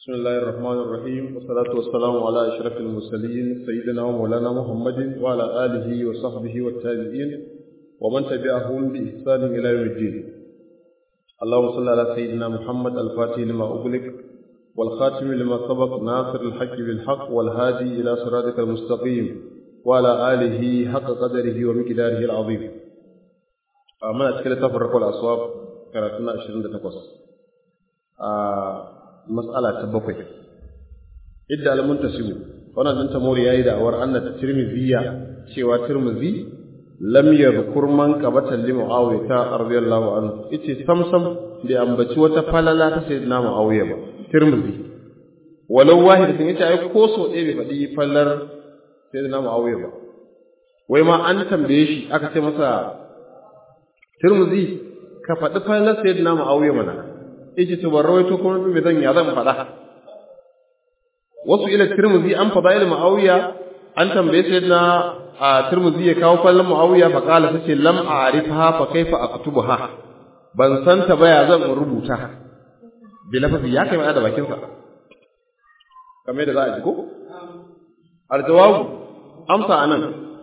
بسم الله الرحمن الرحيم والصلاة والسلام على أشرف المرسلين سيدنا ومولانا محمد وعلى آله وصحبه والتابعين ومن تبعهم بإحسان إلى يوم الدين اللهم صل على سيدنا محمد الفاتح لما أغلق والخاتم لما سبق ناصر الحق بالحق والهادي إلى صراطك المستقيم وعلى آله حق قدره ومقداره العظيم من أشكال تفرق الأصواب كراتنا 28 mas'ala ta bakwai idda al-muntasibu wannan dan tamori yayi da awar anna tirmidhiya cewa tirmidhi lam yadhkur man qabata li muawiya ta radiyallahu anhu yace samsam da ambaci wata falala ta sayyidina muawiya ba tirmidhi walau wahid sun yace ai ko so ɗaya bai faɗi fallar sayyidina muawiya ba wai ma an tambaye shi aka ce masa tirmidhi ka faɗi fallar sayyidina muawiya mana yace to ban rawaito kuma me zan ya zan faɗa wasu ila tirmidhi an fadail muawiya an tambaye sayyidina a tirmidhi ya kawo fallan muawiya fa qala sace lam a'rifha fa kaifa aktubuha ban san ta ba ya zan rubuta bi lafazi ya kai da bakin sa kamar da za a ji ko aljawab amsa anan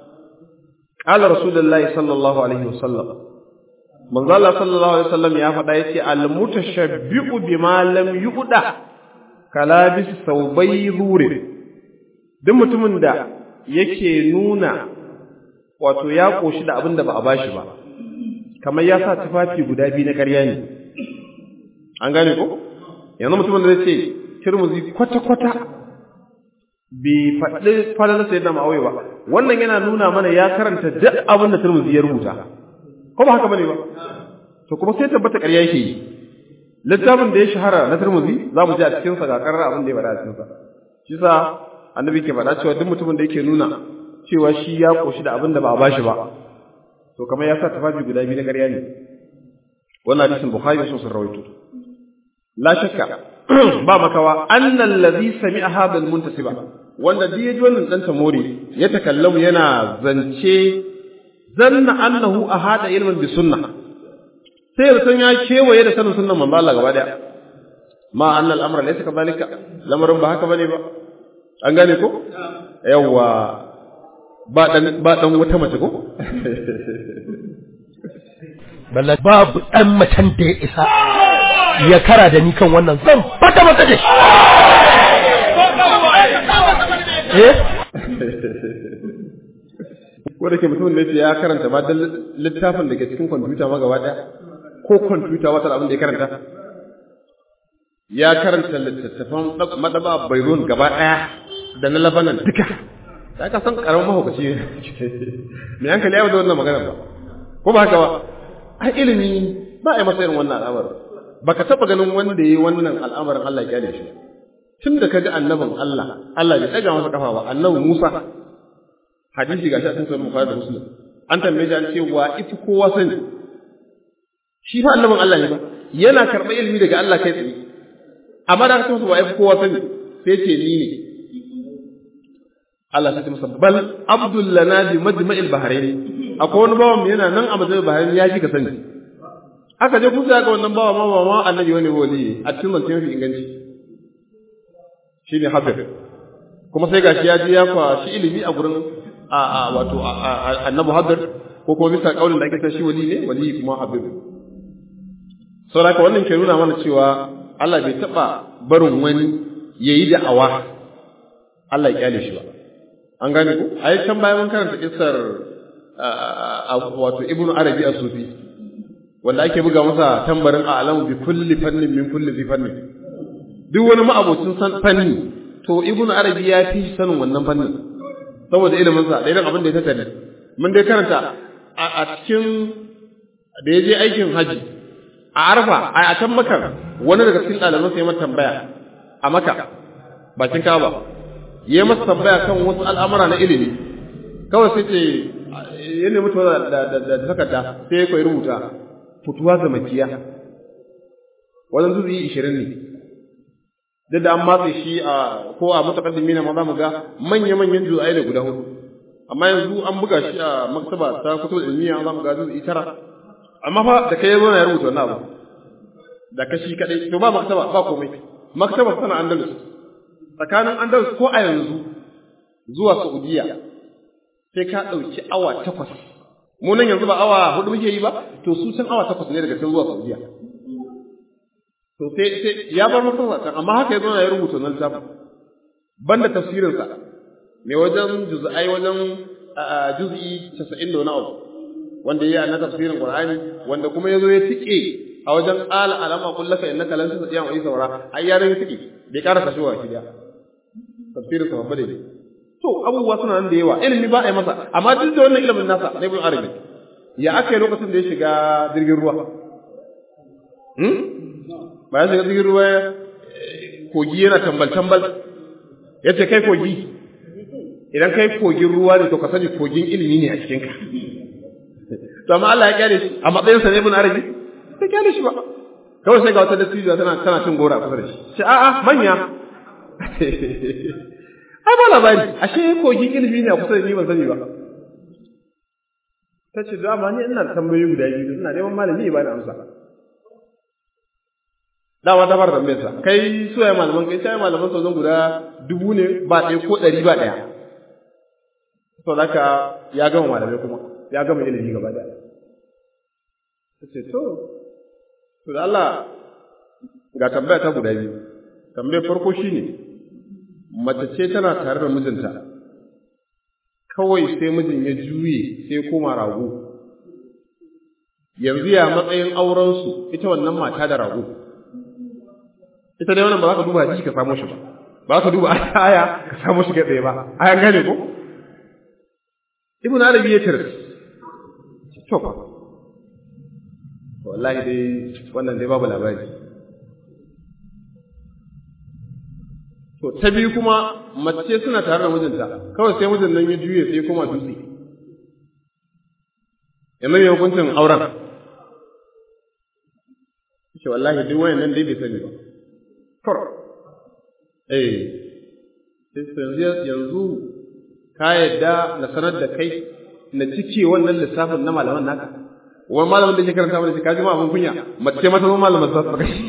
qala rasulullahi sallallahu alaihi wasallam manzo Allah sallallahu alaihi wasallam ya faɗa yace al-mutashabbi'u bima lam yuqda kalabis saubai zure duk mutumin da yake nuna wato ya koshi da abin da ba a bashi ba kamar ya sa tufafi guda biyu na ƙarya ne an gane ko yanzu mutumin da zai ce tirmuzi kwata-kwata bai faɗi falalar sayyidina ma'auye ba wannan yana nuna mana ya karanta duk abin da tirmuzi ya rubuta ko ba haka bane ba to kuma sai tabbata ƙarya yake yi littafin da ya shahara na Tirmidhi za mu ji a cikin sa ga karar abin da ya faɗa a cikin sa shi sa annabi ke faɗa cewa duk mutumin da yake nuna cewa shi ya koshi da abin da ba a bashi ba to kamar ya sa tafafi guda biyu na ƙarya ne wannan hadisin Bukhari sun sun rawaito la shakka ba makawa annal ladhi sami'a hadha al-muntasiba wanda duk yaji wannan dan tamori ya takallamu yana zance zanna annahu ahada ilman bi sunnah sai da san ya kewaye da sanin sunnan manzo Allah gaba daya ma annal amra laysa kadhalika lamarin ba haka bane ba an gane ko yawa ba dan ba dan wata mace ko balla babu dan macen da ya isa ya kara da ni kan wannan zan fata mata da shi eh ko da ke mutum ne ya karanta ba dan littafin da ke cikin kwamfuta ma gaba daya ko kwamfuta wata abin da ya karanta ya karanta littattafan madaba bayrun gaba daya da na labanan duka ya ka san karamin mahaukaci me hankali ya da wannan magana ba ko ba haka ba ai ilimi ba a yi masa irin wannan al'amarin baka taba ganin wanda yayi wannan al'amarin Allah ya kyale shi tun da kaga annabin Allah Allah bai daga masa kafa ba annabi Musa hadisi gashi a cikin sahih Bukhari da Muslim an tambaye shi an ce wa ifi kowa sani shi fa annabin Allah ne ba yana karɓar ilimi daga Allah kai tsaye amma da aka ce wa ifi kowa sani sai ce ni ne Allah sai masa bal abdul lana bi majma'il bahrain akwai wani bawan yana nan a majma'il bahrain ya ji ka sani aka je kusa ga wannan bawa ma ma annabi wani wali a cikin zance mafi inganci shine habib kuma sai gashi ya ji ya kwashi ilimi a gurin a a wato annabi habib ko kuma bisa kaulin da ake ta shi wali ne wali kuma habib saboda wannan ke nuna mana cewa Allah bai taba barin wani yayi da awa Allah ya kyale shi ba an gane ko ai can bayan mun karanta kissar wato ibnu arabi as-sufi wanda ake buga masa tambarin a'lamu bi kulli fannin min kulli bi fannin duk wani ma'abocin san fanni to ibnu arabi ya fi sanin wannan fannin saboda ilimin sa da irin abin da ya tattare mun dai karanta a cikin da ya je aikin haji a arfa a can makar wani daga cikin ɗaliban sai mata tambaya a maka bakin kaba ya yi masa tambaya kan wasu al'amura na ilimi kawai sai ce ya nemi tuwa da takarda sai ya koyi rubuta fituwa ga makiya wajen zuzi ishirin ne duk da an matse shi a ko a mutakaddimi na ma za mu ga manya-manyan juza'i da guda hudu amma yanzu an buga shi a maktaba ta fito ilmiya za mu ga juza'i tara amma fa da kai ya zo na ya rubuta wannan abu da kashi kadai to ba maktaba ba komai maktabar tana Andalus tsakanin Andalus ko a yanzu zuwa Saudiya sai ka ɗauki awa takwas mu nan yanzu ba awa hudu muke yi ba to su can awa takwas ne daga can zuwa Saudiya to sai sai ya bar masallacin amma haka ya zo ya rubuta nan littafin banda tafsirinsa mai wajen juz'ai wajen juz'i 90 da wani abu wanda ya na tafsirin Qur'ani wanda kuma yazo ya tike a wajen qala alama kullaka innaka lan tasdiya wa saura ai ya ya tike bai karasa shi wa kidiya tafsirin sa babba ne to abubuwa suna nan da yawa ilimi ba a yi masa amma duk da wannan ilimin nasa na ibn arabi ya aka yi lokacin da ya shiga jirgin ruwa hmm ba ya shiga jirgin ruwa kogi yana tambal tambal yace kai kogi idan kai kogin ruwa ne to ka sani kogin ilimi ne a cikin ka to amma Allah ya kyale shi a matsayin sa ne ibn arabi sai kyale shi ba kawai sai ga wata dattijuwa tana tana cin gora kusa da shi sai a'a manya ai ba labari ashe kogin ilimi ne a kusa da ni ban sani ba ta ce dama ni ina da tambayoyi guda biyu ina neman malami ya bani amsa dama ta fara tambayar sa kai su ya malaman kai sai malaman sa guda dubu ne ba ɗaya ko ɗari ba ɗaya to haka ya gama malamai kuma ya gama ilimi gaba ɗaya ta ce to to da Allah ga tambaya ta guda biyu tambayar farko shine mace ce tana tare da mijinta kawai sai mijin ya juye sai koma rago yanzu ya matsayin aurensu ita wannan mata da rago ita dai wannan ba za ka duba hadisi ka samu shi ba ba za ka duba aya ka samu shi kai ba ayan gane ko ibn arabi ya tare to fa wallahi dai wannan dai babu labari To, ta biyu kuma mace suna tare da mijinta, kawai sai mijin nan ya juye sai kuma dutse. Yanzu ya hukuncin auren. Ce wallahi duk wayan nan dai bai sani ba. Kor. Eh. Sai yanzu ka yadda na sanar da kai na cike wannan lissafin na malaman naka. Wani malamin da ke karanta mana shi ka ji ma abin kunya, mace mata zama malamin za su kashi.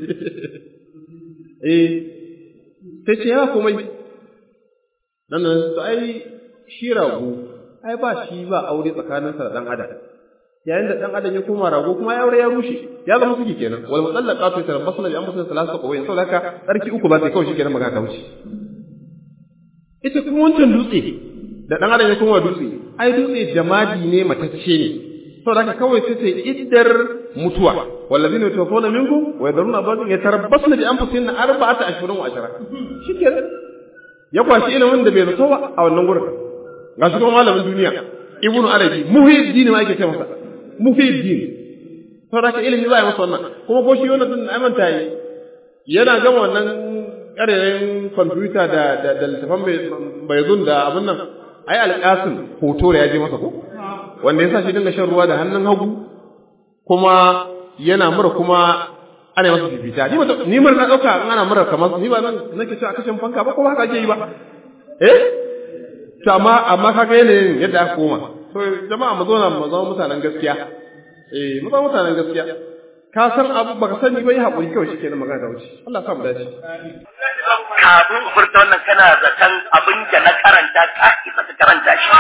Eh, sai ce ya komai nan nan su ai shi rago ai ba shi ba aure tsakaninsa da dan adam yayin da dan adam ya koma rago kuma ya aure ya rushe ya zama suke kenan wal mutallaqatu yatarabbasna bi anfusihim thalathata qawin saboda haka tsarki uku ba sai kawai shi kenan magana ta wuce ita kuma wancan dutse da dan adam ya koma dutse ai dutse jamadi ne matacce ne saboda haka kawai sai sai iddar mutuwa wallazina yatawaffawna minkum wa yadruna azwajan yatarabbasna bi anfusihinna arba'ata ashhurin wa ashara shikenan ya kwashi ilimin da bai zato ba a wannan gurin ga shi kuma malamin duniya ibnu arabi muhiddin ma yake ce masa muhiddin saboda haka ilimi za a yi masa wannan kuma ko shi wannan din amanta yi yana gama wannan ƙarerayin kwamfuta da da da littafan baizun da abin nan ai alƙasim hoto da ya je masa ko wanda ya sa shi dinga shan ruwa da hannun hagu kuma yana mura kuma ana masa fifita ni ba ni mura na dauka in ana mura kamar ni ba nan nake cewa kashin fanka ba ko haka ake yi ba eh to amma amma kaga yanayin yadda aka koma to jama'a mu zauna mu zama mutanen gaskiya eh mu zama mutanen gaskiya ka san abu baka sani ba yi hakuri kawai shikenan magana da wuce Allah ya sa mu dace kafin furta wannan kana zaton abin da na karanta ka isa ka karanta shi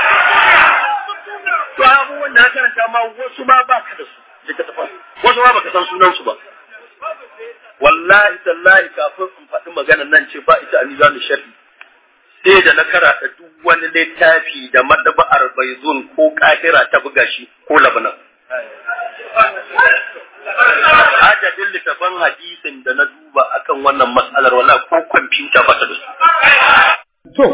to abubuwan da na karanta ma wasu ma ba ka da su littattafan wasu ma baka san sunan su ba wallahi tallahi kafin in faɗi maganar nan ce ba ita ani za sharhi sai da na karata duk wani littafi da madaba'ar baizun ko kahira ta buga shi ko labanan adadin littafan hadisin da na duba akan wannan matsalar wala ko kwamfuta ba ta da su to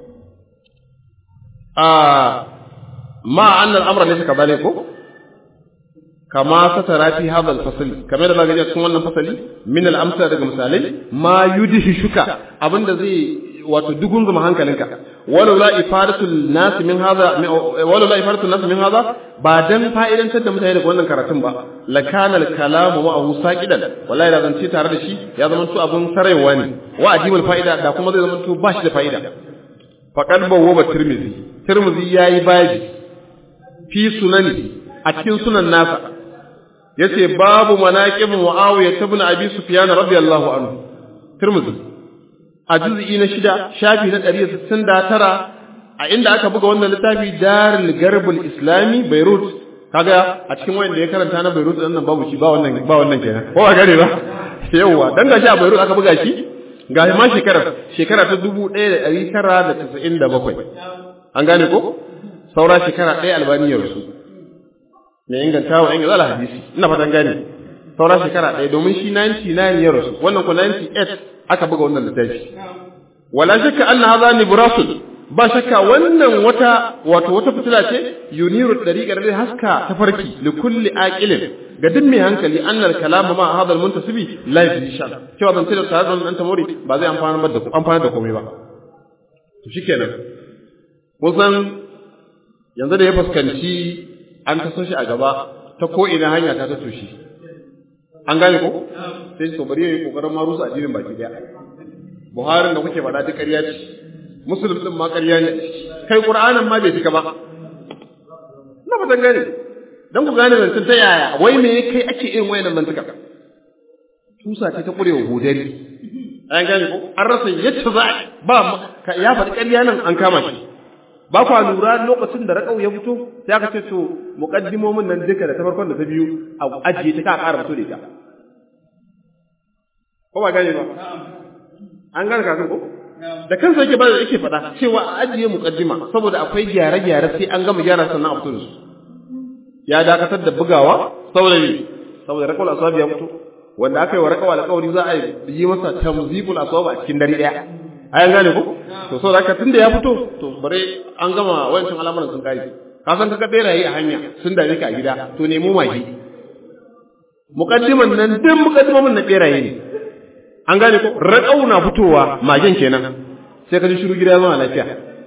a ma annal amra laysa kadhalik ko kama satara fi hadha al-fasl kamar da zaka ji cikin wannan fasali min al-amsala daga misalai ma yudhishuka abinda zai wato dugun zuma hankalinka walau la ifadatul nas min hadha walau la ifadatul nas min hadha ba dan fa'idantar da mutane daga wannan karatun ba la kana al-kalamu ma'ahu saqidan wallahi da zance tare da shi ya zama to abun sarewa ne wa ajibul fa'ida da kuma zai zama to ba shi da fa'ida faqad bawwa tirmizi tirmizi yayi baji fi sunani a cikin sunan nasa yace babu manaqib muawiya ibn abi sufyan radiyallahu anhu Tirmidhi a juz'i na shida shafi na 169 a inda aka buga wannan littafi Darul Garbul Islami Beirut kaga a cikin wanda ya karanta na Beirut din nan babu shi ba wannan ba wannan kenan ko ba gare ba yawa dan gashi a Beirut aka buga shi ga ma shekarar shekara ta 1997 an gane ko saura shekara ɗaya albaniyar su mai inganta wa inganta ala hadisi ina fatan gane saura shekara ɗaya domin shi 99 ya rasu wannan ko 98 aka buga wannan littafi wala shakka anna hadha nibrasul ba shakka wannan wata wato wata fitila ce yuniru dariqar da haska ta farki li kulli aqilin ga duk mai hankali annal kalama ma hadha al muntasibi la yafisha cewa ban tare da dan tamori ba zai amfana da amfana da komai ba to shikenan kusan yanzu da ya fuskanci an taso shi a gaba ta ko ina hanya ta taso shi an gane ko sai to bari yayi kokarin ma rusa addinin baki daya Buharin da kuke faɗa duk ƙarya ce Muslim din ma ƙarya ne kai Qur'anin ma bai cika ba na fatan gane dan ku gane zancen ta yaya wai me kai ake irin wayannan zantuka tusa ce ta kurewa godari an gane ko an rasa yadda za ba ya faɗi ƙarya nan an kama shi ba kwa lura lokacin da raƙau ya fito sai aka ce to muqaddimomin nan duka da ta farkon da ta biyu a ajiye ta ka ƙara fito da ita ko ba gane ba an gane kafin ko da kansa yake ba da yake faɗa cewa a ajiye muqaddima saboda akwai gyare-gyare sai an gama gyara sannan a fito da su ya dakatar da bugawa saboda ne saboda raƙawal aswabi ya fito wanda aka yi wa raƙawal alƙawari za a yi masa tamzibul aswab a cikin dare ɗaya ayan gane ko to so da tunda ya fito to bare an gama wancan al'amuran sun kare ka san kaga beraye a hanya sun dare ka a gida to nemo magi muqaddiman nan duk muqaddiman na beraye ne an gane ko raƙau na fitowa magen kenan sai ka ji shiru gida ya zama lafiya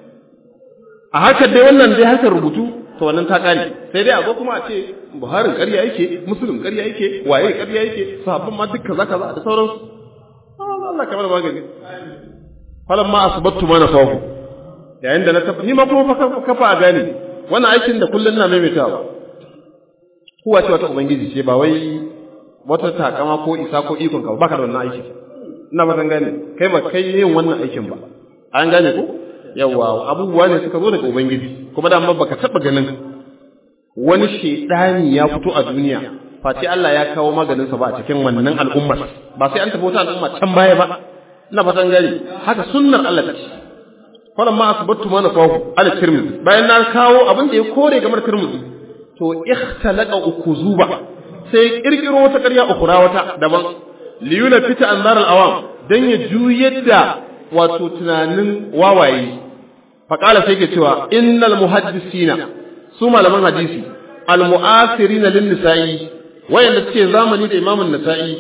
a haka dai wannan dai harkar rubutu to wannan ta kare sai dai a zo kuma a ce buharin ƙarya yake musulun ƙarya yake waye ƙarya yake sahabban ma duk kaza kaza da sauransu Allah kamar magani falan ma asbattu ma nafahu yayin da na tafi ni ma kuma fa kafa a gane wannan aikin da kullun na maimaitawa kuwa ce wata ubangiji ce ba wai wata takama ko isa ko ikon ka baka da wannan aiki ina ba gane kai ba kai yin wannan aikin ba an gane ko yawa abubuwa ne suka zo daga ubangiji kuma da amma baka taba ganin wani shedani ya fito a duniya face Allah ya kawo maganinsa ba a cikin wannan al'ummar ba sai an tafi wata al'umma can baya ba ina fatan gani haka sunnar Allah ta ce falan ma asbattu ma nafahu ala tirmidhi bayan na kawo abin da ya kore game da tirmidhi to ikhtalaqa ukuzuba sai kirkiro wata ƙarya ukura wata daban liyuna fita anzar al-awam dan ya juyar da wato tunanin wawaye faqala sai ke cewa innal muhaddisina su malaman hadisi al-mu'asirina lin-nisa'i wayanda suke zamani da imamun nasa'i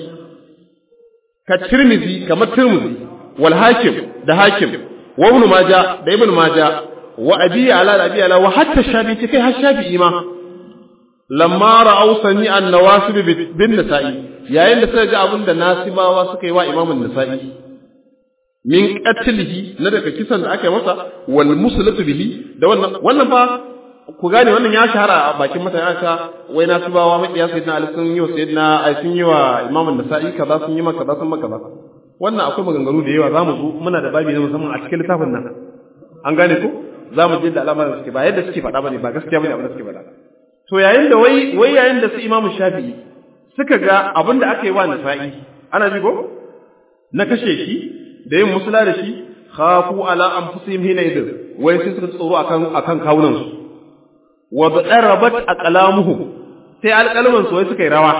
ka tirmizi kamar tirmizi wal hakim da hakim wa ibn maja da ibn maja wa abi ala da abi ala wa hatta shafi kai har shafi ma lamma ra'aw sani an nawasib bin nasa'i yayin da suka ga abin da nasibawa suka yi wa imamun nasa'i min qatlihi na daga kisan da aka yi masa wal muslatu bihi da wannan wannan fa ku gane wannan ya shahara a bakin mutane aka wai na tubawa makiya sayyidina ali sun yi wa sayyidina ai sun yi wa imamun nasa'i kaza sun yi maka kaza sun maka kaza wannan akwai maganganu da yawa zamu zo muna da babi na musamman a cikin littafin nan an gane ko zamu je da al'amarin suke ba yadda suke faɗa bane ba gaskiya bane abin da suke faɗa to yayin da wai wai yayin da su imamu shafi'i suka ga abin da aka yi wa nasa'i ana ji ko na kashe shi da yin musula da shi khafu ala anfusihim hina idin wai sai suka tsoro akan akan kawunan su wa darabat aqlamuhum sai alqalman su wai suka yi rawa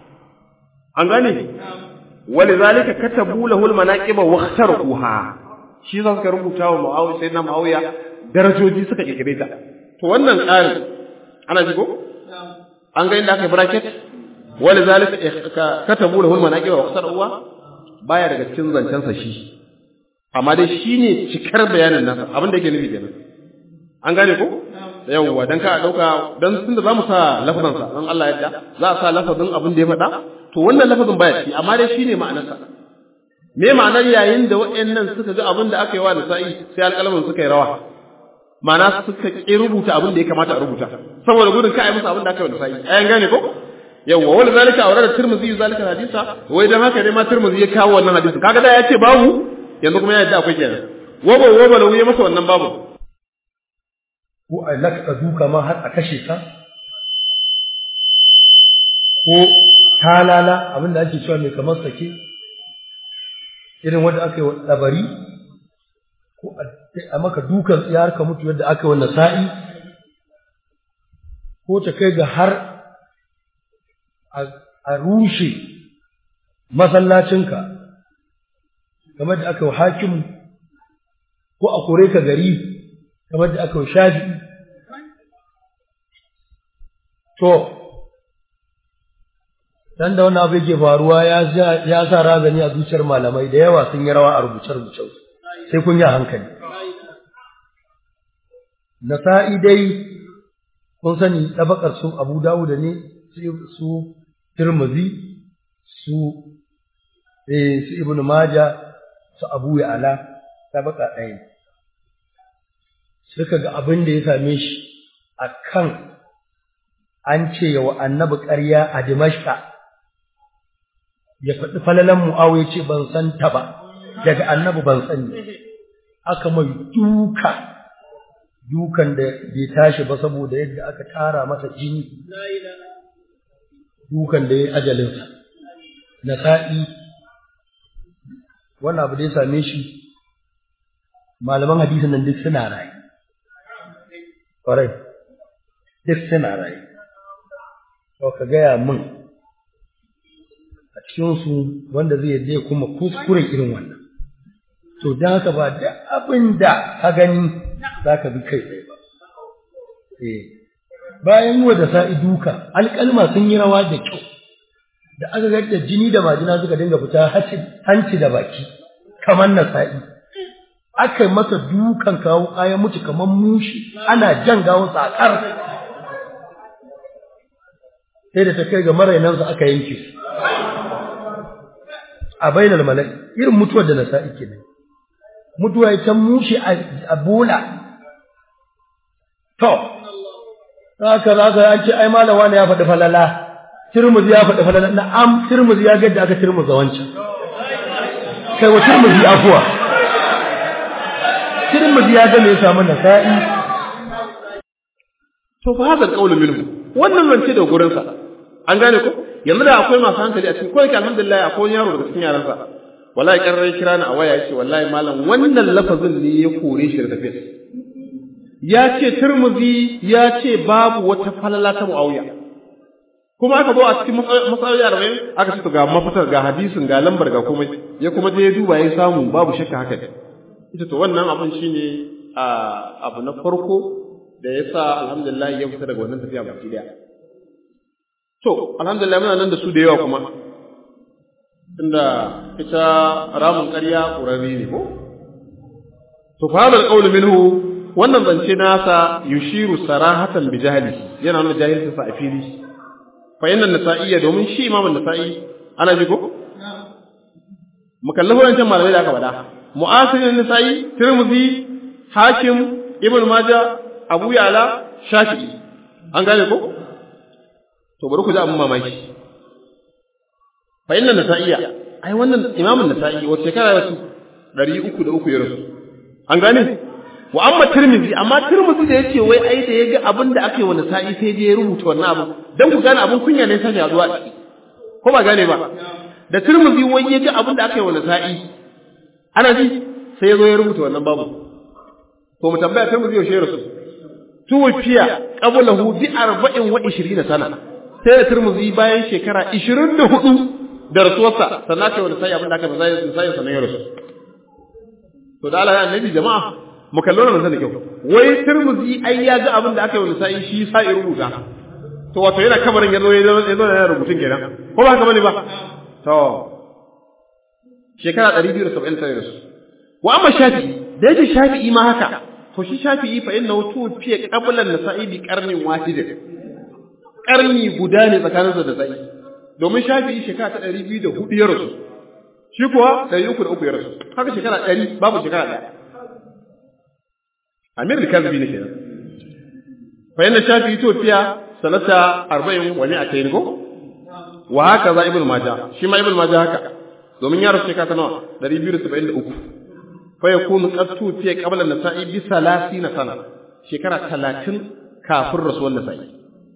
an gane walidhalika katabu lahu almanaqiba wa ikhtaruha shi za suka rubuta wa muawiya sayyidina muawiya darajoji suka kirkire ta to wannan tsarin ana ji ko an ga inda aka yi bracket walidhalika katabu lahu almanaqiba wa ikhtaruha baya daga cikin zancen sa shi amma dai shine cikar bayanin nasa abin da yake nufi kenan an gane ko yawwa dan ka dauka dan tunda zamu sa lafazin sa dan Allah yadda za a sa lafazin abin da ya faɗa to wannan lafazin baya ci amma dai shine ma'anar sa me ma'anar yayin da waɗannan suka ga abin da aka yi wa nisa'i sai alƙalamin suka yi rawa ma'ana suka ki rubuta abin da ya kamata a rubuta saboda gudun ka yi musu abin da aka yi wa nisa'i ayan gane ko yawa wani zalika a da tirmizi zalika hadisa wai dan haka ne ma tirmizi ya kawo wannan hadisi kaga da ya ce babu yanzu kuma ya yadda akwai kenan wabo wabo lahu ya masa wannan babu ko a laka duka ma har a kashe ka ko talala abinda ake cewa mai kamar sake irin wanda aka yi wa ɗabari ko a maka dukan tsiyar ka mutu yadda aka yi wa nasa'i ko ta kai ga har a rushe masallacinka kamar da aka yi wa hakimu ko a kore ka gari kamar da aka yi wa shafi'i to dan da wannan abu yake faruwa ya ya sa razani a zuciyar malamai da yawa sun yi rawa a rubuce rubuce sai kun yi hankali nasa'i dai kun sani tabakar su Abu Dawud ne su Tirmidhi su eh su Ibn Majah su Abu Ya'la tabaka ɗaya suka ga abin da ya same shi akan an ce wa annabi ƙarya a Dimashqa ya faɗi falalan Mu'awiya ce ban san ta ba daga annabi ban sani aka mai duka dukan da bai tashi ba saboda yadda aka tara masa jini dukan da ya ajalinsa na sa'i wannan abu da ya same shi malaman hadisin nan duk suna rayu ƙwarai duk suna rayu to ka gaya min a cikinsu wanda zai yadda ya kuma kuskuren irin wannan to don haka ba da abin da ka gani za ka bi kai tsaye ba bayan wa da sa'i duka alƙalma sun yi rawa da kyau da aka ga da jini da majina suka dinga fita hanci da baki kamar na sa'i aka yi masa dukan kawo kayan mutu kamar mushi ana jan gawon sakar sai da ta kai ga marainansa aka yanke a bainar malai irin mutuwar da na sa'i kenan mutuwa ita mushi a bola to haka za ka an ce ai malama ne ya faɗi falala Tirmidhi ya faɗi falala na am Tirmidhi ya ga da aka Tirmidhi wancan kai wa Tirmidhi afuwa Tirmidhi ya ga me ya samu nasa'i to fa hadal qawlu minhu wannan zance da gurin sa an gane ko yanzu da akwai masu hankali a cikin ko yake alhamdulillah akwai yaro daga cikin yaran sa wallahi karrai kira ni a waya yace wallahi malam wannan lafazin ne ya kore shi da tafiyar ya ce Tirmidhi ya ce babu wata falala ta Muawiya kuma aka zo a cikin matsaloli arba'in aka ce ga mafitar ga hadisin ga lambar ga komai ya kuma je ya duba ya samu babu shakka haka ne ita to wannan abin shine abu na farko da ya sa alhamdulillah ya fita daga wannan tafiya baki daya to alhamdulillah muna nan da su da yawa kuma tunda ita ramin ƙarya ƙurarri ne ko to fa hadal qawlu minhu wannan zance nasa yushiru sarahatan bi jahli yana nuna jahilcin sa a fili fa inna nasa'iyya domin shi imamun nasa'i ana ji ko mukallafu wancan malamai da aka faɗa mu'asirin nasa'i tirmidhi hakim ibn majah abu yala shafi'i an gane ko to bari ku ji abin mamaki fa inna nasa'iyya ai wannan imamun nasa'i wace shekara ya rasu ɗari uku da uku ya rasu an gane wa amma tirmizi amma tirmizi da yace wai ai da yaga abin da aka yi wa nasa'i sai je ya rubuta wannan abu dan ku gane abin kunya ne sai ya zuwa ko ba gane ba da tirmizi wai yaga abin da aka yi wa nasa'i ana ji sai ya zo ya rubuta wannan babu to mu tambaya tirmizi yaushe ya rasu tuwafiya qablahu bi arba'in wa 20 sana sai da tirmizi bayan shekara 24 da rasuwarsa sannan aka yi wa nasa'i abin da aka yi wa nasa'i sannan ya rasu to da Allah ya annabi jama'a mu kallo nan da kyau wai turmuzi ai ya ga abin da aka yi wa nisa'i shi sa'i rubuta to wato yana kabarin yazo ya zo yana rubutun kenan ko ba haka bane ba to shekara 270 sai rasu wa amma shafi'i da yake shafi'i ma haka to shi shafi'i fa innahu tufiya qabla nisa'i bi qarnin wahid qarni guda ne tsakaninsa da sa'i domin shafi'i shekara ta 204 ya rasu shi kuwa 303 ya rasu haka shekara 100 babu shekara ɗaya amir al-kalbi ne kenan fa yana shafi itofiya sanata 40 wani a tayin go wa haka za ibn majah shi ma ibn majah haka domin ya rasu shekara ta nawa 273 fa yakunu qad tufiya qabla an-nasa'i bi 30 sana shekara 30 kafin rasuwar nasa'i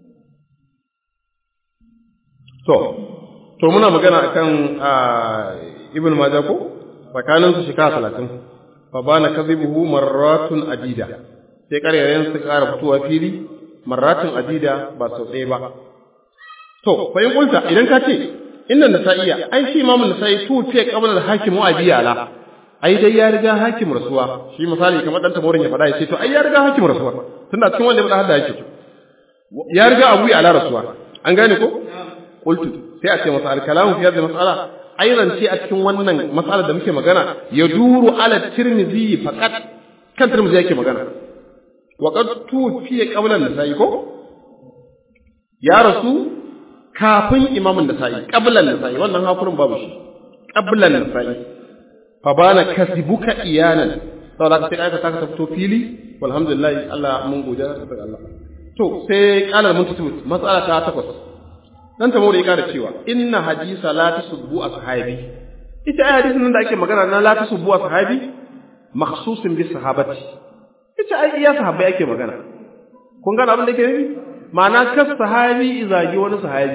to to muna magana akan ibn majah ko tsakanin su shekara 30 fa bana kadhibuhu marratun adida sai ƙaryayen su ƙara fitowa fili marratun adida ba sau ɗaya ba to fa in kulta idan ka ce inna nasa'iya ai shi imamu nasa'i tu ce qabla al-hakim wa abiyala ai dai ya riga hakim rasuwa shi misali kamar dan tamorin ya faɗa ya ce to ai ya riga hakim rasuwa tunda cikin wanda ya faɗa hadda yake ya riga abu ala rasuwa an gane ko qultu sai a ce masa al-kalamu fi hadhihi mas'ala airan ce a cikin wannan mas'alar da muke magana ya duru ala tirmidhi faqat kan tirmidhi yake magana wa qad tufiya qabla an-nasa'i ko ya rasu kafin imamun nasa'i qabla an-nasa'i wannan hakurin babu shi qabla an-nasa'i fa bana kasibuka iyanan saboda sai aka saka fito fili walhamdulillah Allah mun gode ga Allah to sai qala muntasib mas'ala ta takwas dan ta mure ya cewa inna hadisa la tasubbu ashabi ita ai hadisin nan da ake magana na la tasubbu ashabi makhsusin bi sahabati ita ai iya sahabbai ake magana kun gane abin da yake nufi ma'ana kas sahabi izagi wani sahabi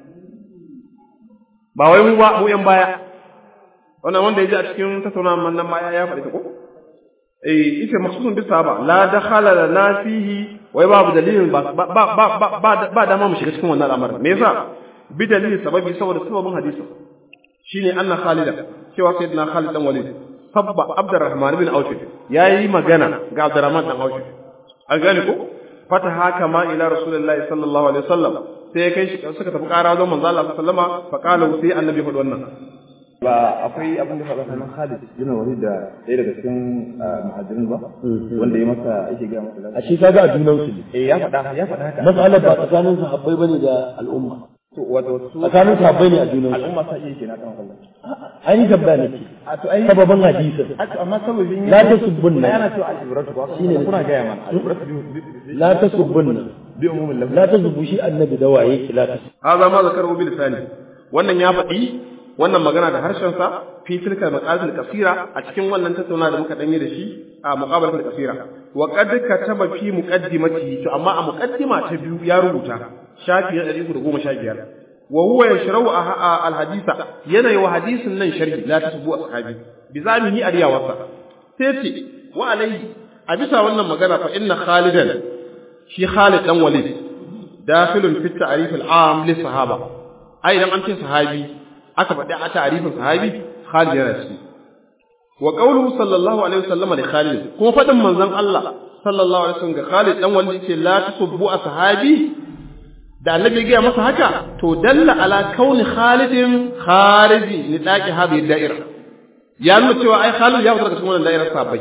ba wai mu ba mu yan baya wannan wanda ya ji a cikin tattaunawa nan baya ya faɗi ta ko eh ita makhsusun bi sahaba la dakhala lana fihi wai babu dalilin ba ba ba ba ba ba dama mu shiga cikin wannan al'amarin me yasa bi dalilin sababi saboda sababin hadisi shine anna khalida cewa sayyidina khalid dan walid sabba abdurrahman bin auf yayi magana ga abdurrahman dan auf an gane ko fata haka ma ila rasulullahi sallallahu alaihi wasallam sai ya kai shi suka tafi ƙara wajen manzo Allah sallama fa qala sai annabi faɗi wannan ba akwai abin da faɗa sanan Khalid bin Walid da ɗaya daga cikin muhajirin ba wanda ya masa ake ga masa a shi kaga a junan su ne eh ya faɗa ya faɗa haka matsalar ba tsakanin sahabbai bane da al'umma to wato su tsakanin sahabbai ne a junan su al'umma sa iya kenan kan Allah an yi tambaya nake a to ai sababin hadisin a to amma sababin la tasubbunna yana to al-ibratu ba Shine kuna ga mana al-ibratu bi la tasubbunna bi umumil lafz la tasubbu shi annabi da waye ki la tasubbu hadha ma zakaru bil lisani wannan ya faɗi wannan magana da harshen sa fi tilka maqalatul qasira a cikin wannan tattauna da muka danye da shi a muqabalatul qasira wa qad kataba fi muqaddimati to amma a muqaddima ta biyu ya rubuta shafi 115 wa huwa yashrahu al haditha yana yi wa hadisin nan sharhi la tasbu ashabi bi zamihi ariyawarsa sai ce wa alayhi a bisa wannan magana fa inna khalidan shi khalid dan walid dakhilun fi ta'rif al am li sahaba ai idan an ce sahabi aka faɗi a ta'arifin sahabi Khalid yana ciki wa qawluhu sallallahu alaihi wasallam li Khalid kuma faɗin manzon Allah sallallahu alaihi wasallam ga Khalid dan wanda yace la tusubbu ashabi da annabi ya masa haka to dalla ala kauni Khalidin khariji ni daki habi da'ira ya nuna cewa ai Khalid ya fita daga cikin wannan da'irar sahabbai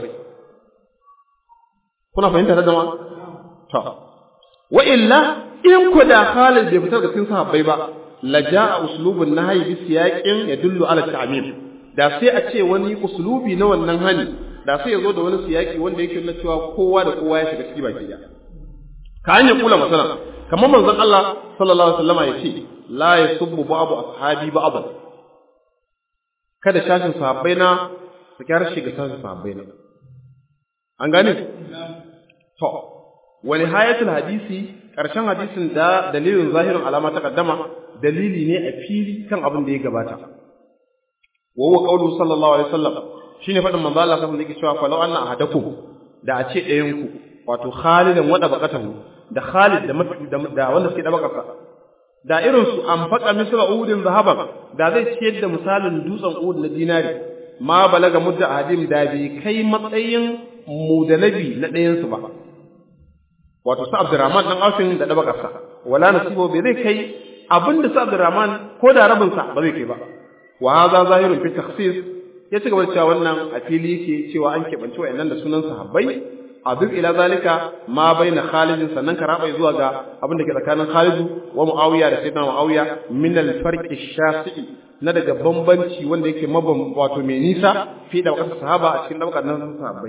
kuna fahimta da jama'a to wa illa in ku da Khalid bai fita daga cikin sahabbai ba laja'a uslubun nahyi bi siyaqin yadullu ala ta'mim da sai a ce wani uslubi na wannan hani da sai ya zo da wani siyaki wanda yake nuna cewa kowa da kowa ya shiga ciki baki da ka hanya kula masana kamar manzon Allah sallallahu alaihi wasallam ya ce la yasubbu ba'du ashabi ba'd kada shashin sahabbai na su kyar shiga shashin sahabbai na an gane to wa nihayatul hadisi karshen hadisin da dalilin zahirin alama ta kaddama dalili ne a fili kan abin da ya gabata wa huwa qawlu sallallahu alaihi wasallam shine fadin manzo Allah sallallahu alaihi wasallam cewa fa law anna ahadakum da a ce ɗayan ku wato Khalidan wada bakatahu da Khalid da da wanda suke da bakarsa da irin su an faka misra udin zahaban da zai ciyar da misalin dutsen ud na dinari ma balaga mudda ahadim da bai kai matsayin mudalabi na ɗayan su ba wato sa Abdurrahman dan Aufin da dabakarsa wala nasibo bai zai kai abinda sa Abdurrahman ko da rabin sa ba zai kai ba wa hadha zahirun fi takhsis ya ci gaba da cewa wannan a fili yake cewa an keɓance wa'annan da sunan sahabbai a duk ila zalika ma baina Khalid sannan ka raba zuwa ga abin da ke tsakanin Khalid wa Muawiya da Sayyidina Muawiya min al-farq ash-shafi'i na daga bambanci wanda yake mabam wato mai nisa fi da wakar sahaba a cikin daukar nan sahabbai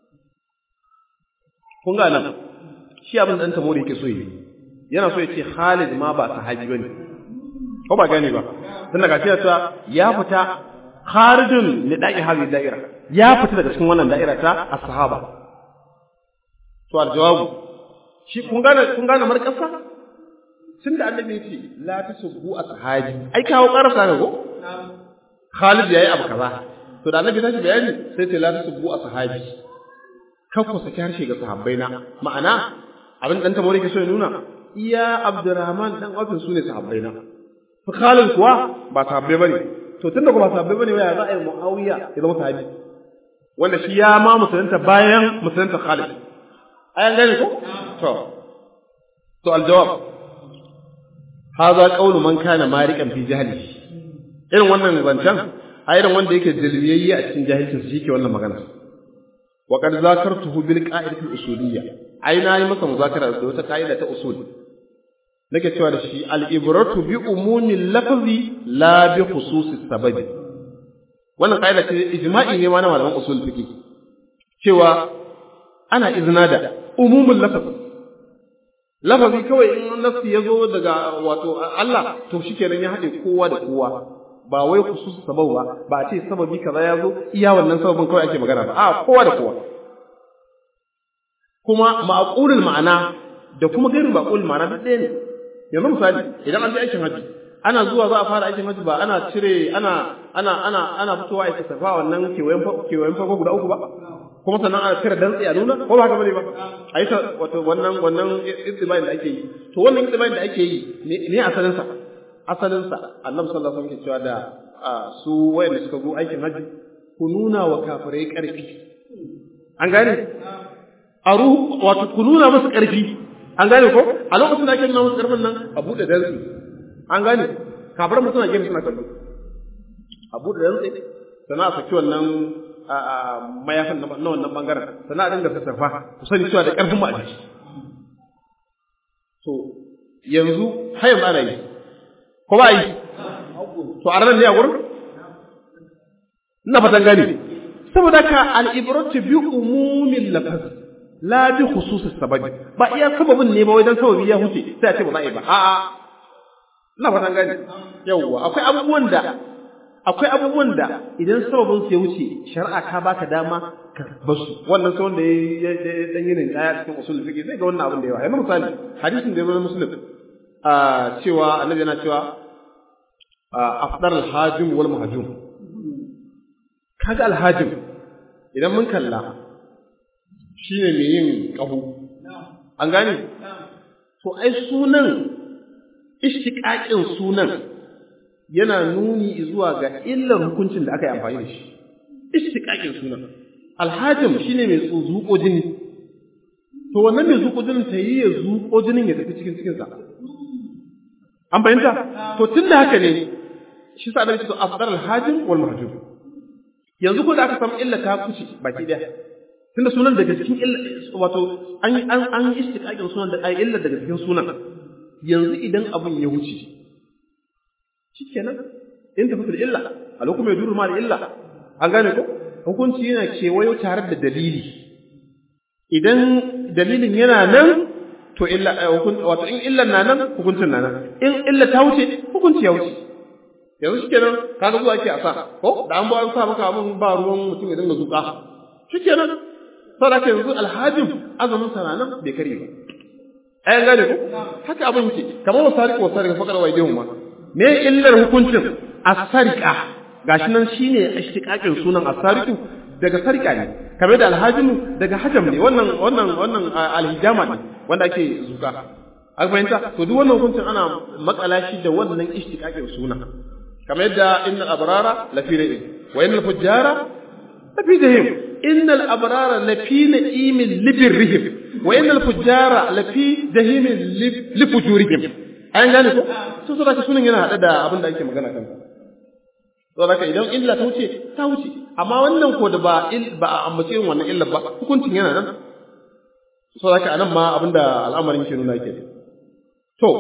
kun ga nan shi abin da ɗan tamori yake so yi yana so ya ce Khalid ma ba sahabi bane ko ba gane ba tun daga cewa ta ya fita kharijun li da'i hadhihi da'ira ya fita daga cikin wannan da'ira ta as-sahaba to aljawabu shi kun gane kun gane marƙasa tun da annabi ya ce la tasubbu ashabi ai kawo karasa ne ko Khalid yayi abu kaza to da annabi tashi bayani sai ce la tasubbu ashabi kan ku saki harshe ga sahabbai na ma'ana abin dan tabori ke so ya nuna iya Abdurrahman dan Auf su ne sahabbai na to Khalid kuwa ba sahabbai bane to tunda kuma sahabbai bane waya za a yi Muawiya ya zama sahabi wanda shi ya ma musulunta bayan musulunta Khalid ayan gane ko to to aljawab hadha qawlu man kana marikan fi jahli irin wannan zancen a irin wanda yake jalbiyayye a cikin jahilcin shi ke wannan magana wa qad zakartuhu bil qa'idati al usuliyya ai na yi masa muzakara da wata ka'ida ta usul nake cewa da shi al ibratu bi umumi lafzi la bi khususi sababi wannan ka'ida ce ijma'i ne ma na malaman usul fiqh cewa ana izina da umumin lafazi lafazi kawai in nafsi ya zo daga wato Allah to shikenan ya haɗe kowa da kowa ba wai khusus sabab ba ba a ce sababi kaza ya zo iya wannan sababin kawai ake magana ba a kowa da kowa kuma ma'qulul ma'ana da kuma gairu ma'qulul ma'ana duk ɗaya ne yanzu misali idan an je aikin haji ana zuwa za a fara aikin haji ba ana cire ana ana ana ana fitowa a safa wannan kewayen kewayen farko guda uku ba kuma sannan ana cire dantse a nuna ko ba haka bane ba a yi wato wannan wannan istibayin da ake yi to wannan istibayin da ake yi ne asalin sa asalin sa annabi sallallahu alaihi wasallam ke cewa da su wayanda suka zo aikin haji ku nuna wa kafirai karfi an gane a ruhu wato ku nuna musu karfi an gane ko a lokacin da ake nuna musu karfin nan a bude dantse an gane kafirai mutum na gefe suna kallo a bude dantse sannan a saki wannan mayafin na wannan bangaren sannan a dinga sassafa ku sani cewa da ƙarfin mu a jiki to yanzu har yanzu ana yi ko ba yi to a ranar ne a gurin ina fatan gani saboda ka al'ibratu bi umumin lafaz la bi khususis sababi ba iya sababin ne ba wai dan sababi ya huce sai a ce ba za a yi ba a'a ina fatan gani yawwa akwai abubuwan da akwai abubuwan da idan sababin su ya wuce shari'a ka baka dama ka basu wannan sai wanda ya dan yin kaya cikin usul fiqh zai ga wannan abin da yawa yanzu misali hadisin da ya zo muslim a cewa annabi yana cewa afdar al-hajim wal muhajim kaga al-hajim idan mun kalla shine mai yin kahu an gane to ai sunan ishtiqaqin sunan yana nuni zuwa ga illar hukuncin da aka yi amfani da shi istiqaqin sunan alhajim shine mai zuƙo jini to wannan mai zuƙo jinin ta yi ya zuƙo jinin ya tafi cikin cikin sa an fahimta to tunda haka ne shi sa annabi to afdal alhajim wal mahjub yanzu ko da aka samu illa ta kuce baki daya tunda sunan daga cikin illa wato an an an istiqaqin sunan da ai illa daga cikin sunan yanzu idan abun ya wuce shikenan in tafi da illa a lokacin mai duru ma da illa an gane ko hukunci yana kewayo tare da dalili idan dalilin yana nan to illa wato in illan na nan hukuncin na nan in illa ta wuce hukunci ya wuce yanzu shikenan kaga zuwa ake a sa ko da an ba an sa maka abin ba ruwan mutum ya dinga zuka shikenan saboda yanzu alhajin azumin sa nan bai kare ba ayan gane ko haka abin yake kamar wasariq wasariq fakar wa idihum ma me illar hukuncin as-sariqa gashi nan shine ishtiqaqin sunan as-sariqu daga sarika ne kamar da alhajimu daga hajam ne wannan wannan wannan alhijama ne wanda ake zuka an fahimta to duk wannan hukuncin ana makala shi da wannan ishtiqaqin suna kamar yadda innal abrara lafi na'im wa innal fujjara lafi jahim innal abrara lafi na'imin libirrihim wa innal fujjara lafi jahimin lifujurihim an gane ko to saboda sunan yana hada da abin da ake magana kansa saboda haka idan illa ta wuce ta wuce amma wannan ko da ba ba a ambace yin wannan illa ba hukuncin yana nan saboda haka anan ma abinda al'amarin ke nuna ke to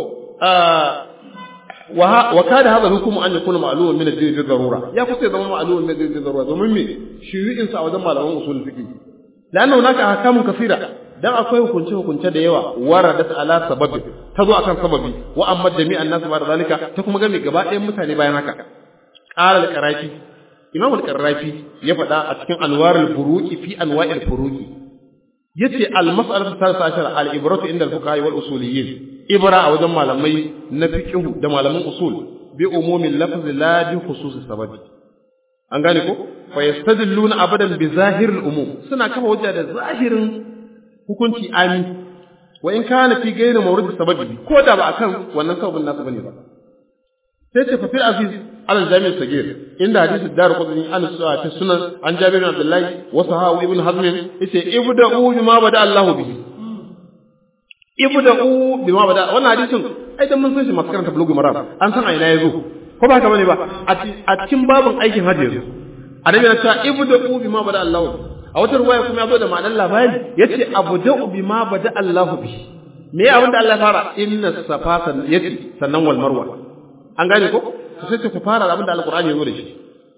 wa wa kada hadha hukum an yakuna ma'luman min ad-din bi darura ya kusa zama ma'luman min ad-din bi darura domin me shuyu'in sa a wajen malaman usul fiqh lanna hunaka ahkamun kaseera dan akwai hukunce hukunce da yawa waradat ala sababi ta zo akan sababi wa amma jami'an nasu ba da zalika ta kuma game gaba ɗayan mutane bayan haka qala al-qarafi imam al-qarafi ya faɗa a cikin anwarul buruqi fi anwa'il furuqi yace al-mas'alatu thalitha ashara al-ibratu inda al-fuqaha wal usuliyyin ibra a wajen malamai na fiqh da malaman usul bi umumin lafz la bi khusus sababi an gane ko fa yastadilluna abadan bi zahiril umum suna kafa hujja da zahirin hukunci ami wa in kana fi gairi mawrid sababi ko da ba akan wannan sababin nasu bane ba sai ce fa fil aziz al jami' sagir inda hadisi dar qudni an ta sunan an jabir bin abdullah wa sahabu ibn hazm yace ibda'u bima bada Allahu bihi ibda'u bima bada wannan hadisin ai dan mun san shi masu karanta bulugul maram an san a ina yazo ko ba haka bane ba a cikin babin aikin hajji yazo annabi ya ce ibda'u bima bada Allahu a wata ruwaya kuma ya zo da ma'anar labari yace abda'u bima bada Allahu bihi me abin da Allah ya fara inna safa yace sannan wal marwa an gane ko to sai ku fara da abin da alqur'ani ya zo da shi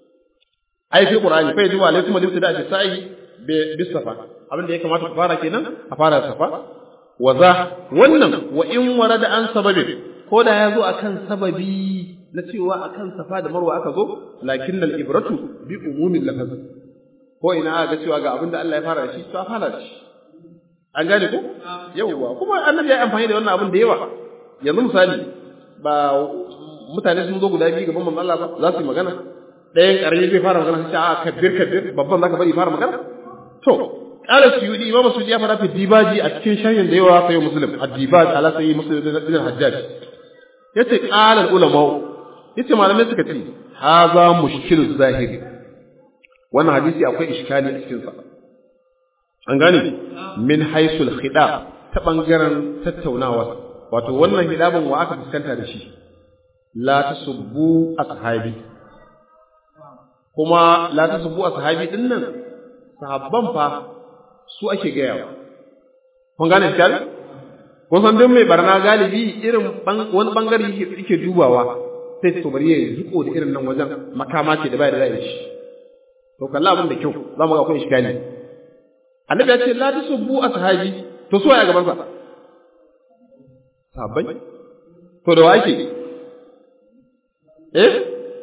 ai fi qur'ani fa yajibu alaikum al-ibtida fi sa'i bi safa abin da ya kamata ku fara kenan a fara da safa wa za wannan wa in warada an sababin ko da ya zo akan sababi na cewa akan safa da marwa aka zo lakin al-ibratu bi umumin lafaz ko ina aka cewa ga abin da Allah ya fara da shi to a fara da shi an gane ko yawwa kuma annabi ya amfani da wannan abin da yawa yanzu misali ba mutane sun zo guda biyu gaban manzon Allah ba za su yi magana ɗayan ƙarami zai fara magana sai a kabbir kabbir babban zaka bari fara magana to qala suyudi imam suyudi ya fara fi dibaji a cikin sharhin da yawa sai muslim ad-dibaj ala sayyi muslim bin hajjaj yace qala ulama yace malamai suka ce haza mushkilu zahiri wannan hadisi akwai iskali a cikin sa an gane min haisul khidab ta bangaren tattaunawa wato wannan hidabin wa aka fuskanta da shi la tasubbu ashabi kuma la tasubbu ashabi din nan sahabban fa su ake gaya kun gane shi kun san duk mai barna galibi irin wani bangare yake dubawa sai to bari ya zuko da irin nan wajen makama ce da bai da zai shi to kalla abin da kyau za mu ga akwai iskali annabi ya ce la tasubbu ashabi to so ya gaban sa sahabbai to da wake eh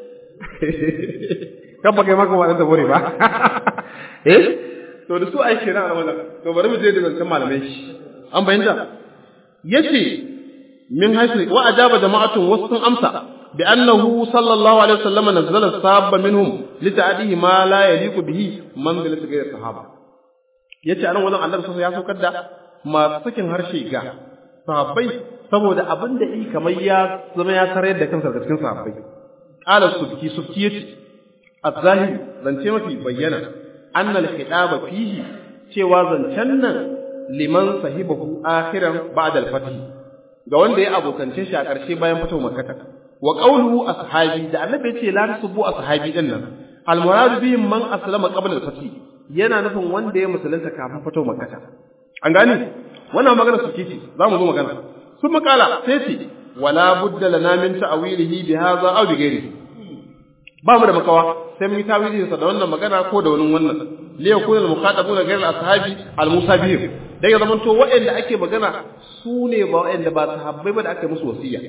kan ba kai maka waɗanda bore ba eh to da su aiki na wannan to bari mu je da zancen malamai shi an bayyana yace min haisu wa ajaba jama'atun wasu sun amsa bi annahu sallallahu alaihi wasallam nazzala sabba minhum li ta'dihi ma la yaliqu bihi manzilatu ghayr sahaba yace anan wannan annabi sallallahu ya saukar da masu sakin harshe ga sahabbai saboda abin da yi kamar ya zama ya tarar da kansa daga cikin sahabbai qala subki subki yace az-zahir zance mafi bayyana annal khidaba fihi cewa zancen nan liman sahibahu akhiran ba'da al-fath ga wanda ya abokance shi a ƙarshe bayan fito makkata wa qawluhu ashabi da annabi yace la tasubbu ashabi din nan al-murad bihim man aslama qabla al-fath yana nufin wanda ya musulunta kafin fito makkata an gane wannan magana su ce za mu zo magana sun makala sai ce wala budda lana min ta'wilihi bi hadha aw bi ghairihi ba mu da makawa sai mun yi tawili da wannan magana ko da wani wannan li yakuna al-muqatabuna ghayr al-ashabi al-musabihim dai ya zamanto waɗanda ake magana su ne ba waɗanda ba sahabbai ba da aka musu wasiya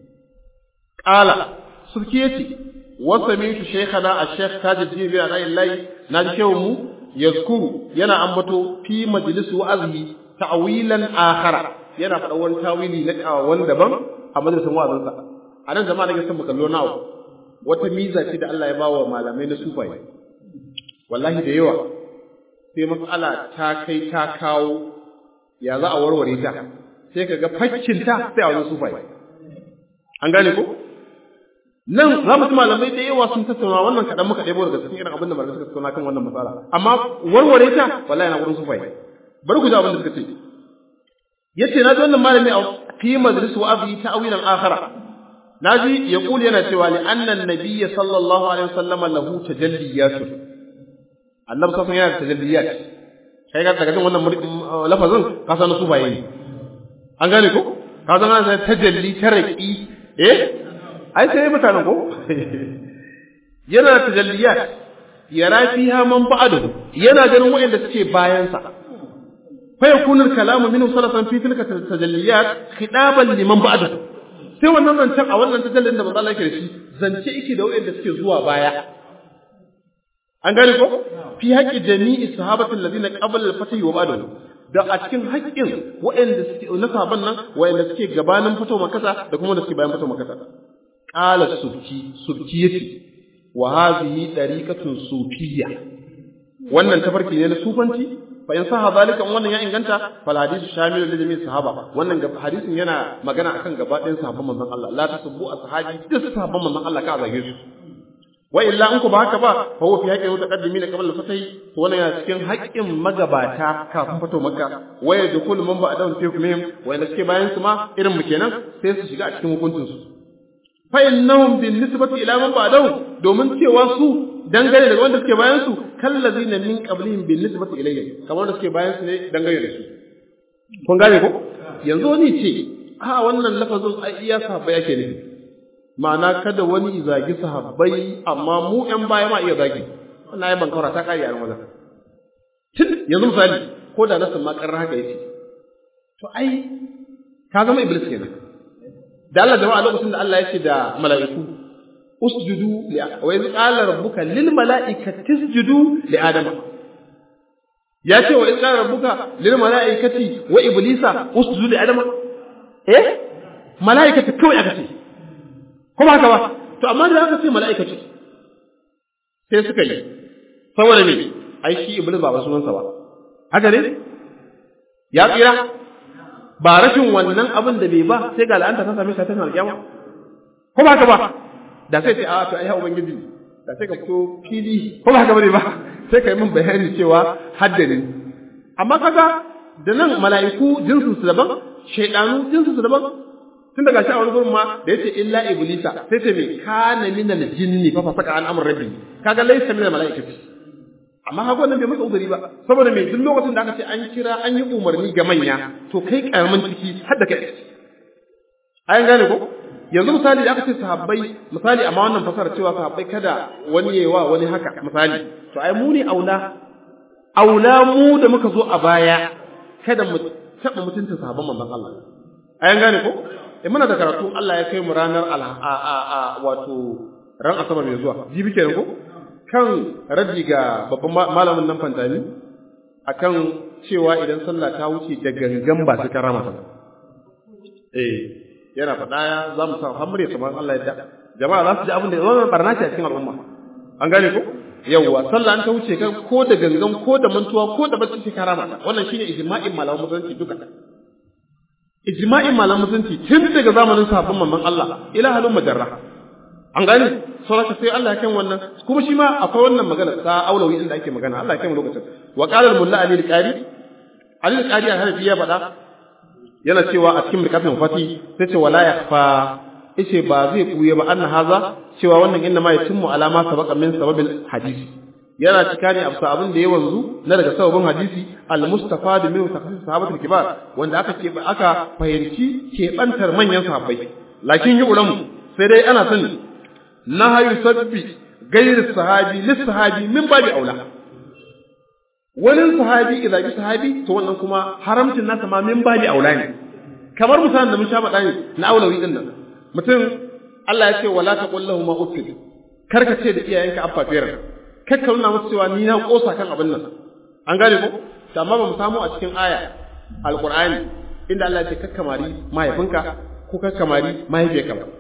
qala sulki yace wa sami'tu shaykhana ash-shaykh tajuddin bin ala'illahi na ji shehu mu yazkuru yana ambato fi majlis wa'azi ta'wilan akhara yana faɗa wani tawili na wani daban a majalisin wa'azinsa a nan jama'a nake son mu kallo nawa wata miza ce da Allah ya bawa malamai na sufaye wallahi da yawa sai matsala ta kai ta kawo ya za a warware ta sai ka ga fakkin ta sai a wajen sufaye an gane ko nan za mu ci malamai da yawa sun tattauna wannan kaɗan muka ɗebo daga cikin irin abin da malamai suka tattauna kan wannan matsala amma warware ta wallahi na gurin sufaye bari ku ji abin da suka ce yace na ji wannan malami a fi majlis wa'azi ta'wilan akhara naji ya kuli yana cewa li annan nabiyya sallallahu alaihi wasallam lahu tajalliyatun annabi sallallahu yana da tajalliyat kai ga daga jin wannan lafazin ka san su baye an gane ko ka san ana tajalli taraki eh ai sai mutanen ko yana da tajalliyat yara fiha man ba'dahu yana ganin wayanda suke bayan sa fa yakunu al-kalamu minhu salafan fi tilka tajalliyat khitaban liman ba'dahu sai wannan zancen a wannan tajallin da manzo Allah yake da shi zance yake da wayanda suke zuwa baya an gane ko fi haqqi jami'i sahabatul ladina qabla al-fatih wa ba'dahu da a cikin haƙƙin wayanda suke na sahaban nan wayanda suke gabanin fito makasa da kuma da suke bayan fito makasa qala subki subki yace wa hadhihi dariqatun sufiyya wannan tafarki ne na sufanci fa in saha zalika wannan ya inganta fal hadisu shamilu li jami'i sahaba wannan ga hadisin yana magana akan gaba ɗayan sahabban manzon Allah la tasubbu ashabi duk sahabban manzon Allah ka zage su wa illa in ku ba haka ba fa huwa fi haqqi mutaqaddimin qabla al-fatih to wannan yana cikin haƙƙin magabata kafin fito makka wa yadkhul man ba'dahum fi hukmihim wa inda suke bayan su ma irin mu kenan sai su shiga a cikin hukuncin su fa innahum bin nisbati ila man ba'dahum domin cewa su dangane da wanda suke bayan su kallazina min qablihim bin nisbati ilayhim kamar da suke bayan su ne dangane da su kun gane ko yanzu wani ce a wannan lafazin ai iya sahabbai yake ne ma'ana kada wani zagi sahabbai amma mu ƴan baya ma iya zagi wannan ai bankara ta kare a wajen tun yanzu misali ko da nasin ma karra haka yace to ai ka zama iblis kenan da Allah jama'a lokacin da Allah ya ce da mala'iku usjudu li wa iz qala rabbuka lil mala'ikati isjudu li adama ya ce wa iz qala rabbuka lil mala'ikati wa iblisa usjudu li adama eh mala'ikati kawai aka ce ko ba haka ba to amma da aka ce mala'ikati sai suka yi saboda me ai shi iblis ba wasu wansa ba haka ne ya tsira ba rashin wannan abin da bai ba sai ga la'anta ta same shi ta alƙiyama ko ba haka ba da sai ce a to ai ha ubangiji da sai ka fito fili ko ba haka bane ba sai ka yi min bayani cewa haddani amma kaga da nan mala'iku jinsu su daban shaydanu jinsu su daban tun daga shi a wani gurin ma da yace illa iblisa sai ce me kana min al-jinni fa fasaka an amr rabbi kaga laysa min al-mala'ikati amma haka wannan bai masa uzuri ba saboda me duk lokacin da aka ce an kira an yi umarni ga manya to kai karamin ciki har da kai ayan gane ko yanzu misali da aka ce sahabbai misali amma wannan fasara cewa sahabbai kada wani yayi wa wani haka misali to ai mu ne aula aula mu da muka zo a baya kada mu taba mutunta sahabban manzon Allah ayan gane ko in muna da karatu Allah ya kai mu ranar a a wato ran asabar mai zuwa jibi kenan ko kan raddi ga babban malamin nan fantani akan cewa idan sallah ta wuce da gangan ba su karama ta eh yana faɗa ya za mu sa hamure kamar Allah ya da jama'a za su ji abin da wannan barna ce a cikin al'umma an gane ko yawwa sallah an ta wuce kan ko da gangan ko da mantuwa ko da bacci sai karama wannan shine ijma'in malaman musulunci duka ijma'in malaman musulunci tun daga zamanin sahabban manzon Allah ila halin majarra an gane sauraka sai Allah ya kan wannan kuma shi ma akwai wannan magana ta aulawi inda ake magana Allah ya kai mu lokacin wa qala al mulla ali al-qari ali al-qari a hanafi ya faɗa yana cewa a cikin mirkatin fati sai ce wala yakhfa yace ba zai kuye ba anna haza cewa wannan inna ma yatimmu alama sabaqa min sababil hadisi yana cika ne abu abin da ya wanzu na daga sababin hadisi al-mustafad min tafsir sahabatul kibar wanda aka ce aka fahimci keɓantar manyan sahabbai lakin yi ulamu sai dai ana sani nahayu sabbi gairi sahabi lis sahabi min babi aula wani sahabi idan bi sahabi to wannan kuma haramcin nasa ma min babi aula ne kamar misalin da mun sha faɗa ne na aulawi din nan mutum Allah ya ce wala taqul lahum ma uffin karka ce da iyayenka abba fiyar kakka nuna musu cewa ni na kosa kan abin nan an gane ko amma ba mu samu a cikin aya alqur'ani inda Allah ya ce kakkamari mahaifinka ko kakkamari mahaifiyarka ba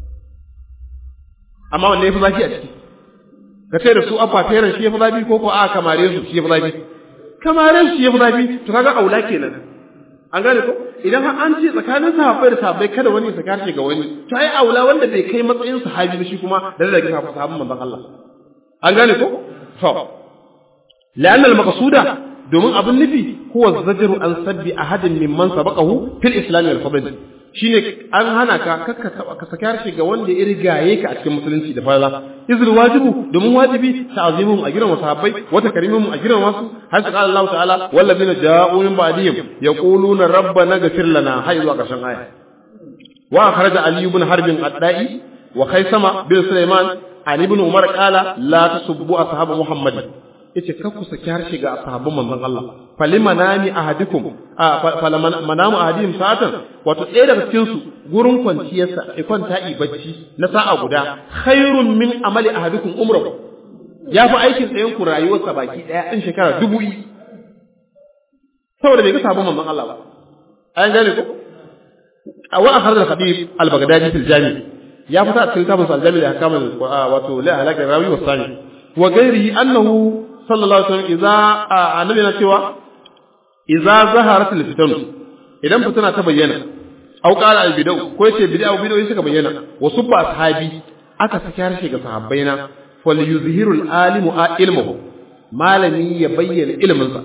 amma wanne ya fi zafi a ciki ka ce da su abba feren shi ya fi zafi ko ko a kamare su shi ya fi zafi kamare su shi ya fi zafi to kaga aula kenan an gane ko idan har an ce tsakanin sahabbai da sahabbai kada wani ya karshe ga wani to ai aula wanda bai kai matsayin sahabi ba shi kuma da rage sahabban manzon Allah an gane ko to la'anna al-maqsuda domin abin nufi huwa zajru an sabbi ahadin mimman sabaqahu fil islam wal fadl shine an hana ka kakka ka saki harshe ga wanda ya rigaye ka a cikin musulunci da fara izul wajibu domin wajibi ta'zimuhum a giran sahabbai wa takrimuhum a giran wasu har sai Allah ta'ala wallazina ja'u min ba'dihim yaquluna rabbana ghfir lana hay zuwa karshen aya wa kharaja ali ibn harb ad-da'i wa khaysama bin sulaiman ali ibn umar qala la tasubbu ashab muhammad yace kar ku saki harshe ga sahabban manzon Allah falimanami ahadikum a falamanamu ahadihim sa'atan wato ɗaya daga cikin su gurin kwanciyarsa ya kwanta yi bacci na sa'a guda khairun min amali ahadikum umrahu ya fi aikin tsayen ku rayuwarsa baki ɗaya ɗin shekara dubu yi saboda bai ga sabon manzon Allah ba an gane ko a wa akhar al-khabir al-baghdadi fil jami ya fita a cikin kitabun al-jami da hakamun wato la halaka rawi wa sani wa ghairihi annahu sallallahu alaihi wasallam idza annabi na cewa idza zaharat al-fitan idan fitana ta bayyana au qala al-bid'u ko yace bid'a bid'u suka bayyana wa subba sahabi aka saki harshe ga sahabbaina falyuzhiru al-alimu ilmuhu malami ya bayyana ilminsa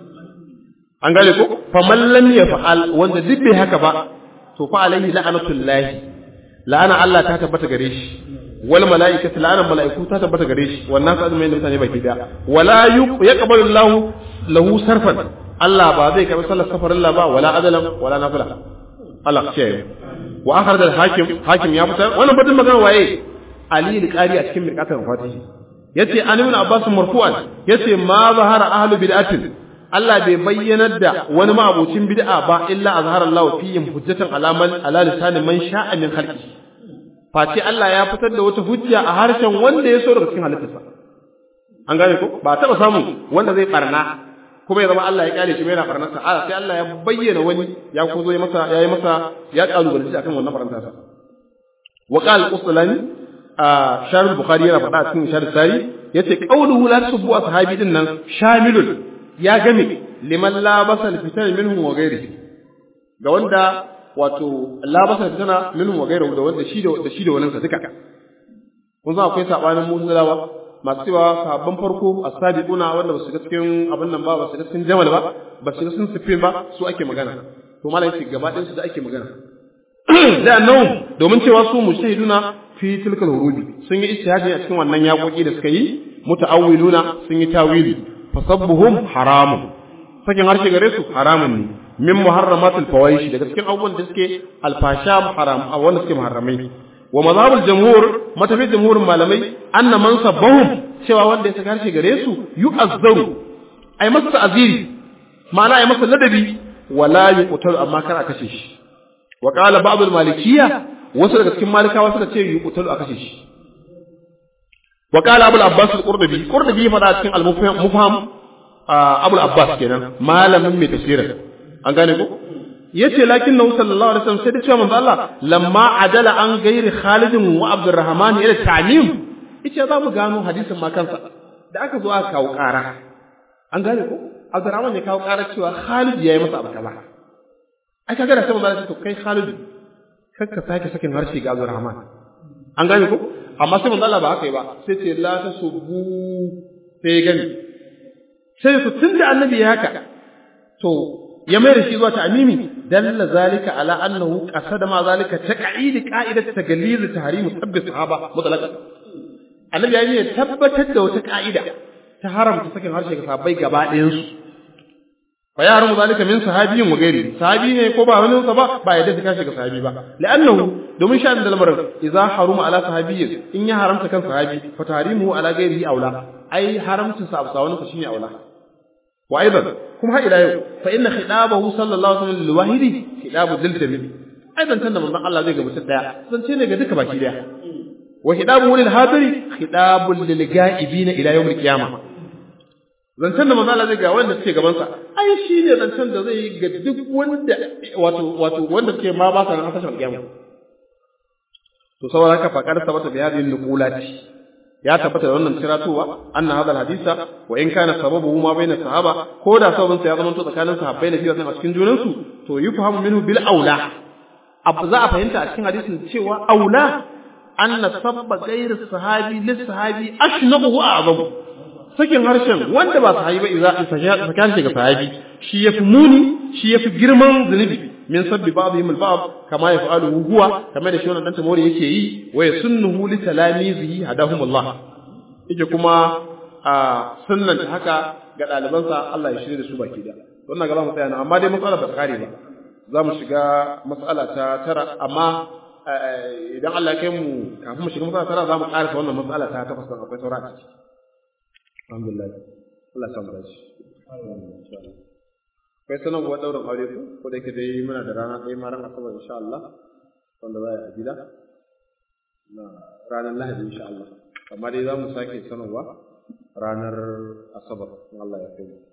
an gane ko faman lam yaf'al wanda duk bai haka ba to fa alaihi la'natullahi la'ana Allah ta tabbata gare shi wal mala'ikatu la'ana mala'iku ta tabbata gare shi wannan ka azumin mutane baki da wala yaqbalu Allah lahu sarfan Allah ba zai karbi sallar safarin Allah ba wala adalan wala nafila Allah ce wa akhraj al-hakim hakim ya fitar wannan batun magana waye Ali al-Qari a cikin mirqatul fatihi yace an ibn Abbas marfu'an yace ma zahara ahlu bid'atin Allah bai bayyanar da wani ma'abocin bid'a ba illa azhara Allah fihim hujjatan alaman ala lisanin man sha'a min khalqi face Allah ya fitar da wata hujja a harshen wanda ya so daga cikin halittarsa an gane ko ba taba samu wanda zai barna kuma ya zama Allah ya kyale shi mai na barnarsa a sai Allah ya bayyana wani ya ko zo ya masa ya yi masa ya kalubalanci akan wannan barnarsa wa qala al-uslani a sharh bukhari yana faɗa cikin sharh sari yace qawluhu la tasubbu ashabi din nan shamilun ya game liman labasa fitan minhum wa ghairihi ga wanda wato labasa fitana minhum wa ghairihi da wanda shi da da shi da wannan sa duka kun san akwai sabanin mu'tazilawa masu cewa sahabban farko as-sabiquna wanda ba su ga cikin abin nan ba ba su ga cikin jamal ba ba su ga cikin sifin ba su ake magana to malai ce gaba ɗayan su da ake magana da annahum domin cewa su mujtahiduna fi tilkal hurubi sun yi ijtihadi a cikin wannan yaƙoƙi da suka yi muta'awwiluna sun yi tawili fasabbuhum haramun sakin harshe gare su haramun ne min muharramatul fawahish daga cikin abubuwan da suke alfasha haram a wanda suke muharramai wa mazhabul jumhur matafi jumhurin malamai anna man sabbahum cewa wanda ya saka harshe gare su yu'azzaru ay masa ta'ziri ma'ana ay masa ladabi wala yuqtalu amma kar a kashe shi wa qala ba'd al-malikiyya wasu daga cikin malikawa suka ce yuqtalu a kashe shi wa qala abul abbas al-qurtubi qurtubi ya faɗa cikin al-mufham abul abbas kenan malamin mai tafsirin an gane ko yace lakin nahu sallallahu alaihi wasallam sai da cewa manzo Allah lamma adala an gairi Khalid wa Abdurrahman ila ta'mim yace za mu gano hadisin ma kansa da aka zo aka kawo ƙara an gane ko Abdurrahman ya kawo ƙara cewa Khalid yayi masa abu kaza ai kaga da sai manzo Allah to kai Khalid kakka sake sakin harshe ga Abdurrahman an gane ko amma sai manzo Allah ba haka yi ba sai ce la tasubbu sai ya gani sai su tunda annabi ya haka to ya mai da shi zuwa ta'mimi dalla zalika ala annahu qasada ma zalika taq'id qa'idat tagalliz tahrim tabbis sahaba mutlaqan annabi ya yi tabbatar da wata ka'ida ta haramta sakin harshe ga sahabbai gaba ɗayan su fa ya haramu zalika min sahabiyyin wa gairi sahabi ne ko ba wani sa ba ba yadda ta kashi ga sahabi ba la'annahu domin sha'an da lamarin idza haruma ala sahabiyyin in ya haramta kan sahabi fa tahrimuhu ala gairihi aula ai haramcin sa abu sawani shine aula wa aidan kuma har ila yau fa inna khitabahu sallallahu alaihi wasallam lil wahidi khitabu dil jami aidan tanda manzon Allah zai ga mutum daya zance ne ga duka baki daya wa khitabuhu lil hadiri khitabul lil ga'ibina ila yawm al qiyamah zancen da manzo Allah zai ga wanda suke gaban sa ai shi ne zancen da zai ga duk wanda wato wato wanda suke ma ba sa nan hasashen kiyama to saboda haka fa kada sabata bi hadhihi nuqulati ya tabbata da wannan tiratowa anna hadha hadisa wa in kana sababu ma baina sahaba ko da sababin sa ya zama to tsakanin sahabbai na fiye a cikin junan su to yufhamu minhu bil aula abu za a fahimta a cikin hadisin cewa aula anna sabba ghayr sahabi lis sahabi ashnabu wa a'zamu sakin harshen wanda ba sahabi ba idza sakan shi ga sahabi shi yafi muni shi yafi girman zunubi min sabbi ba'dihim al-ba'd kama yaf'alu huwa kamar da shi wannan dan tamori yake yi wa yasunnuhu li talamizihi hadahum Allah yake kuma a sunnan haka ga ɗalibansa Allah ya shirye da su baki da wannan ga mu tsaya nan amma dai matsala ba kare ba za mu shiga matsala ta tara amma idan Allah ya kai mu kafin mu shiga matsala tara za mu ƙarasa wannan matsala ta takwas akwai saura a ciki alhamdulillah Allah san bashi kai sanarwa daurin aure ko ko da yake dai muna da rana ɗaya ma ran asabar insha Allah wanda za a yi a gida na ranar lahadi insha Allah amma dai za mu sake sanarwa ranar asabar in Allah ya kai mu